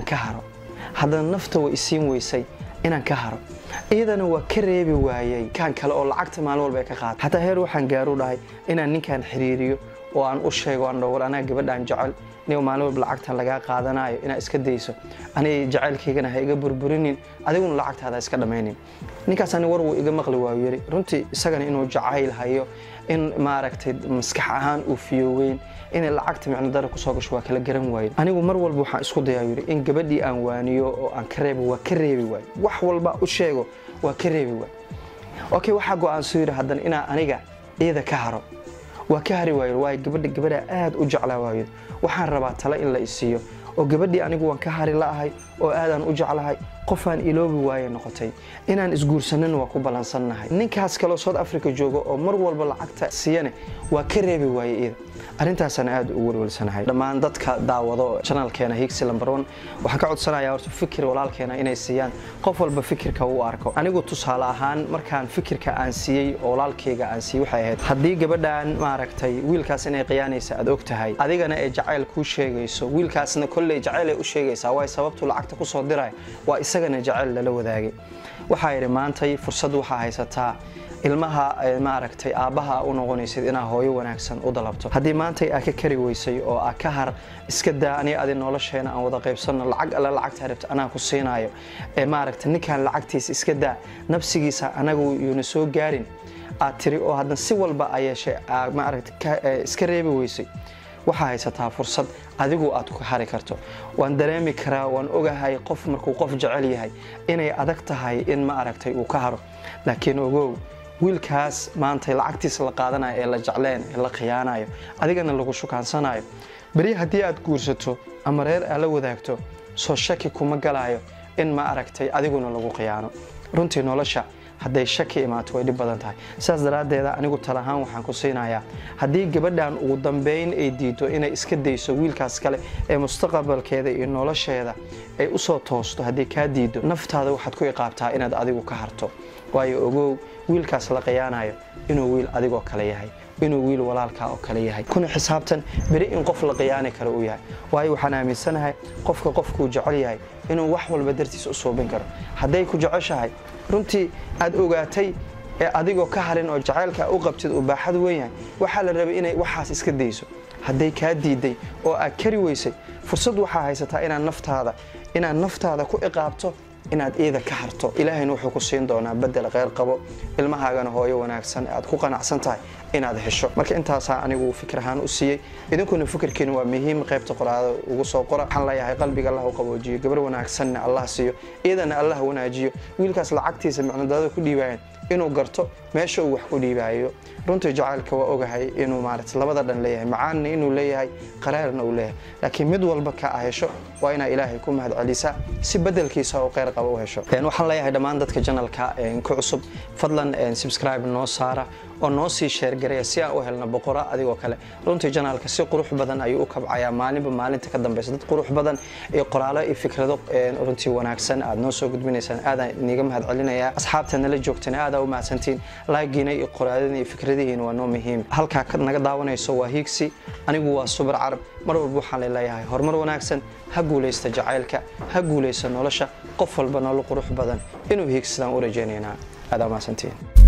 ka haro haddana nafta way isiin weysay inaan ka haro iyadana waa ka reebi waayey kan kale oo lacagta maalin walba ay ka qaata xataa heer waxaan gaaru dhahay inaan ninkan xiriiriyo oo aan u sheego aan dhowr anaa gabadhaan jecel nigo maalin walba lacagtan lagaa qaadanayo inaad iska dayso aniga jacaylkaygana ha iga burburinin adiguna lacagtaada iska dhammaynin ninkaas ani war wuu iga maqli waayu yiri runtii isagana inuu jacayl hayo in maaragtay maskax ahaan uu fiyooweyn inay lacagta micno dara kusoo gasho waa kala garan waaye anigu mar walba waxaan isku dayaa yiri in gabadhii aan waaniyo oo aan ka reebo waa ka reebi waayo wax walba u sheego waa ka reebi waayo okay waxaa go-aansoo yidhi haddana inaa aniga iyada ka haro waa ka hari waayo waayo gabadha gabadhaa aad u jeclaa waayo waxaan rabaa tale in la isiiyo oo gabadhii anigu waan ka hari la'ahay oo aadaan u jeclahay qofaan iloobi waaye noqotay inaan isguursanana waa ku ballansannahay ninkaas kaleo south africa jooga oo mar walba lacagta siiyane waa ka reebi waaye iyada arrintaasaan aad u welwelsanahay dhammaan dadka daawado janalkeena higsi lamber one waxaan ka codsanayaa horta fikir walaalkeena inay siiyaan qof walba fikirka uu arko anigu tusaale ahaan markaan fikirka aan siiyey oo walaalkeyga aan siiyey waxay ahayd haddii gabadhan maaragtay wiilkaas inay qiyaanaysa aad og tahay adigana ay jacayl kuu sheegayso wiilkaasna kolley jacayl ay u sheegaysaa waay sababtuu lacagta kusoo diray waa isagana jacayl lala wadaagay waxaa yidhi maantay fursad waxaa haysataa ilmaha maaragtay aabbaha u noqonaysid inaa hooyo wanaagsan u dalabto haddii maantay aa ka kari weysay oo aa ka har iska daa aniga adi nolosheena aan wada qaybsanno lacag alle lacagtaa rabta anaa ku siinaayo ee maaragtay ninkaan lacagtiisa iska daa nafsigiisa anagu yuuna soo gaarin aad tiri oo haddana si walba a yeeshay aa maaragtay iska reebi weysay waxaa haysataa fursad adigu aad ku hari karto waan dareemi karaa waan ogahay qof markuu qof jecel yahay inay adag tahay in ma aragtay uu ka haro laakiin ogow wiilkaas maantay lacagtiisa la qaadanayo ee la jecleen ee la khiyaanayo adigana lagu shukaansanayo beri haddii aad guursato ama reer aad la wadaagto soo shaki kuma galayo in ma aragtay adiguna lagu khiyaano runtii nolosha hadday shaki imaato way dhib badan tahay sidaas daraaddeeda anigu talahaan waxaan ku siinayaa haddii gabadhan ugu dambeyn ay diido inay iska dayso wiilkaas kale ee mustaqbalkeeda iyo nolosheeda ay usoo toosto haddii kaa diido naftaada waxaad ku iqaabtaa inaad adigu ka harto waayo ogow wiilkaas la khiyaanayo inuu wiil adigoo kale yahay inuu wiil walaalkaa oo kale yahay kuna xisaabtan beri in qof la khiyaani karo uu yahay waayo waxaan aaminsanahay qofka qofkuu jecel yahay inuu wax walba dartiis u suubin karo hadday ku jeceshahay runtii aad ogaatay ee adigoo ka harin oo jacaylka u qabtid uu baaxad weyn yahay waxaa la rabay inay waxaas iska dayso hadday kaa diiday oo aad kari weysay fursad waxaa haysataa inaad naftaada inaad naftaada ku iqaabto inaad iida ka harto ilaahayna wuxuu ku siin doonaa bedel kheyr qabo ilmahaagana hooyo wanaagsan aad ku qanacsan tahay inaad hesho marka intaasaa anigu fikir ahaan u siiyey idinkuna fikirkiina waa muhiim qaybta qoraada ugu soo qora waxaan leeyahay qalbiga allah u qaboojiyo gabar wanaagsanna allah siiyo iyadana allah wanaajiyo wiilkaas lacagtiisa micnodadada ku dhiibaayeen inuu garto meesha uu wax ku dhiibaayo runtii jacaylka waa ogahay inuu maarata labada dhan leeyahay macaanna inuu leeyahay qaraarna uu leeyahay laakiin mid walba ka a hesho waa inaa ilaahay ku mahad celisaa si bedelkiisa oo kheyr qaba u hesho waxaan leeyahay dhammaan dadka janalka ku cusub fadlan subscribe noo saara oo noo sii sheergareya si aan u helno boqora adigoo kale runtii janaalka si qurux badan ayuu u kabcayaa maalinba maalinta ka dambeysa dad qurux badan iyo qoraalo iyo fikrado runtii wanaagsan aad noo soo gudbinaysaan aadaan iniga mahad celinayaa asxaabta nala joogtana aadaa u mahadsantiin laagiina iyo qoraadina iyo fikradihiina waa noo muhiim halkaa naga daawanayso waa hiigsi anigu waa subar carab mar walba waxaan leeleeyahay horumar wanaagsan ha guulaysta jacaylka ha guulaysta nolosha qof walba nolol qurux badan inuu hiigsadaan u rajaynaynaa aadaa u mahadsantiin